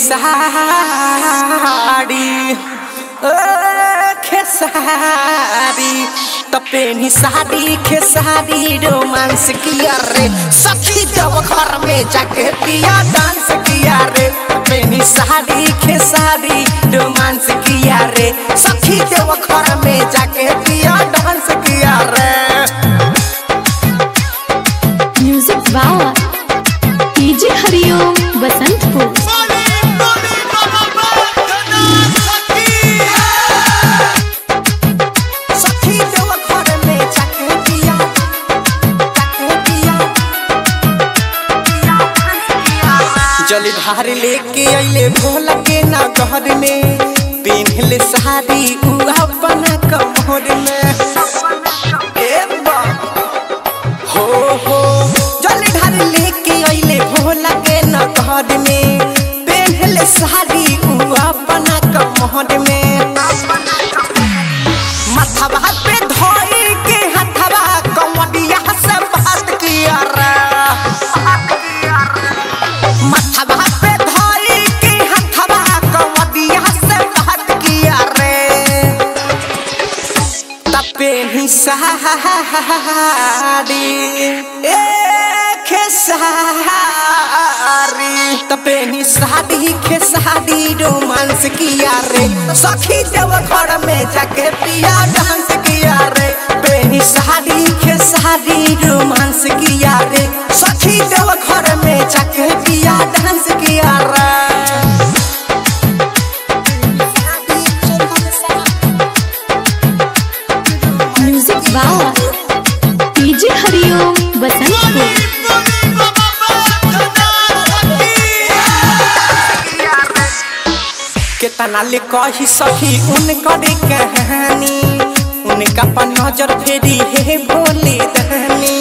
साड़ी ओ खेसारी त पेनी साड़ी खेसारी रोमांस किया रे सखी जब घर में जाके पिया डांस किया रे पेनी साड़ी खेसारी रोमांस किया रे सखी जब घर में जाके पिया डांस किया रे music by DJ Hariom Basantpur सखी जब घर में जाके पिया जाके पिया जल धार लेके अइले भोला के ना घर में पिन्हले साड़ी उ अपना कमर में ए बा हो हो जल धार लेके अइले भोला के ना घर में पिन्हले साड़ी उ अपना कमर में मथवा पे धोई के हथवा कमरिया से बात किया रे मथवा पे धोई के हथवा कमरिया से बात किया रे तपे ही साड़ी ए खेसारी तपे ही साड़ी खेसारी रोमांस किया रे सखी जब घर में जाके पिया डांस किया रे पेनी साड़ी खेसारी रोमांस किया रे सखी जब घर में जाके पिया डांस किया रे music by DJ Hariom Basantpur केतना ले कही सखी उनकर कहानी उनका पर नजर फेरी हे भोले दहनी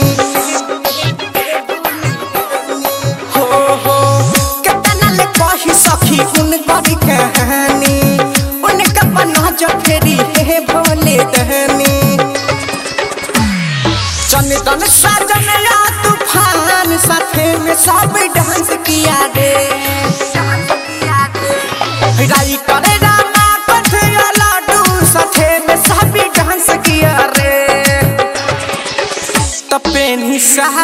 हो हो केतना ले कही सखी उनकर कहानी उनका पर नजर फेरी हे भोले दहनी चंदन साजन या तूफान साथे में सब डांस किया रे राई करे रामा कथिया लाडू साथे में सब डांस किया रे तपेनी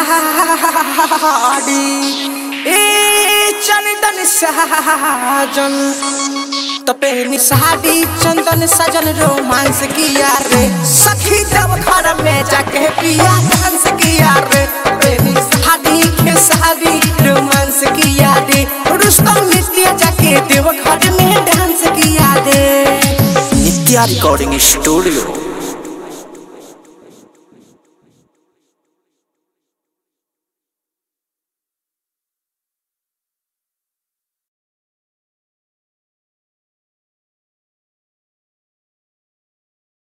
साड़ी ए चंदन साजन तपेनी साड़ी चंदन सजन रोमांस किया रे सखी जब घर में जाके पिया डांस किया रे पेनी साड़ी के साड़ी रोमांस किया रे रुस्तम नित्य जाके देव घर में डांस किया रे नित्या रिकॉर्डिंग स्टूडियो